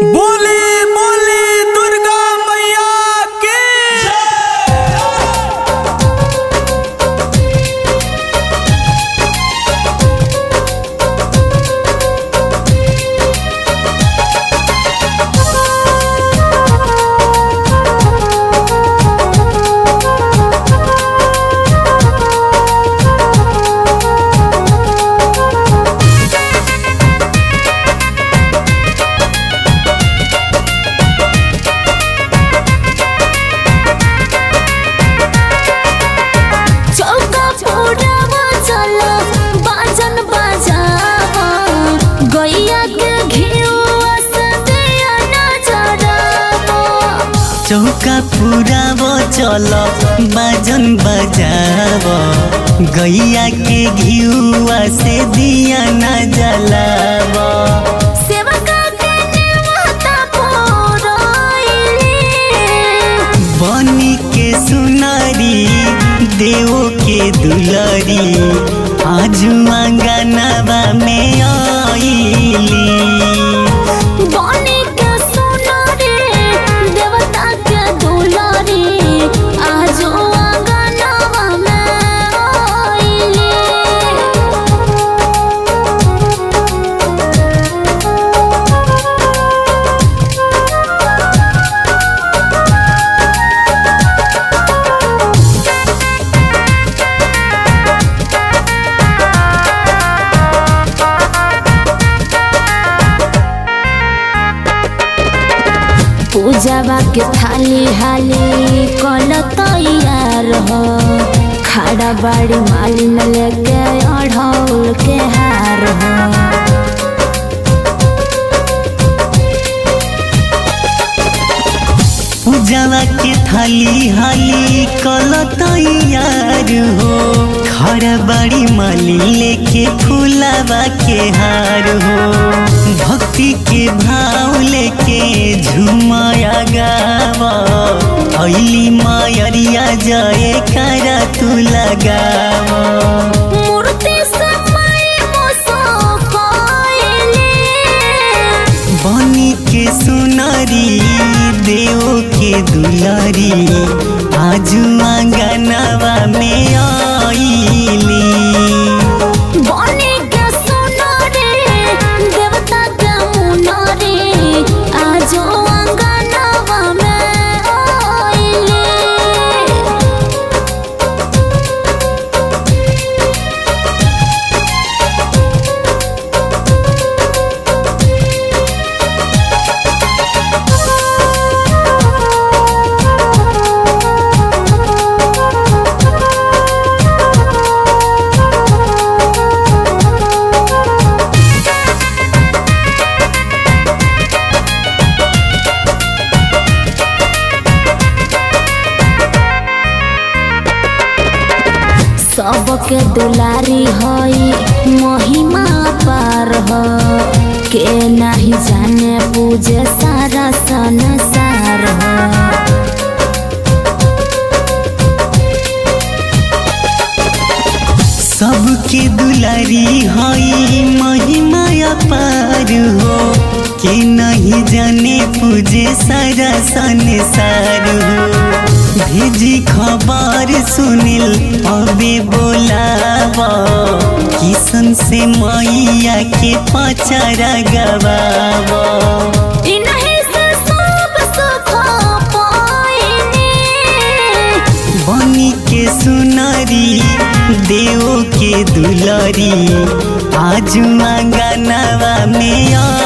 बोली बोली दुर्गा मैया की चौका फोड़ावा चला बाजन बजावा गैया के घिउआ से दिया नजरावा चौका पुराब चल बाजन बजाब गैया के घिउआ से दिया न जलाब सेवका के नेवता पोराइली बनी के सुनारी देव के दुलरी आजु आंगनवा में आईली बनी के सोनारी देवता के दुलारी आजो आंगनवा में आइली पूजावा के थाली हाली कल तैयार हो खाड़ा बाड़ी मालिन लेके अढ़ौल के हार हो पूजावा के थाली हाली कल तैयार हो खड़ा बड़ी माली लेके फूलावा के हार हो भक्ति के भाव लेके झुमाया गावा अली मायरिया जाए करा तू लगावा मूर्ति समय मोसो कोइली बनी के सुनारी देव के दुलारी आजू आंगनवा में आईली बनी के सोनारी देवता के मुनारी आजो अंगनवा में आइली सबके दुलारी हई महिमा पार हो के नहीं जाने पूजे सारा संसार हो सबके दुलारी हई महिमा पार हो के नहीं जाने पूजे सारा संसार हो भेजी खबर सुनिल अबे बोलावा किसन से मैया के पचारा गवावा इन्हीं से सब सुख पाइनी बनी के सुनारी देव के दुलारी आजू आंगनवा में आ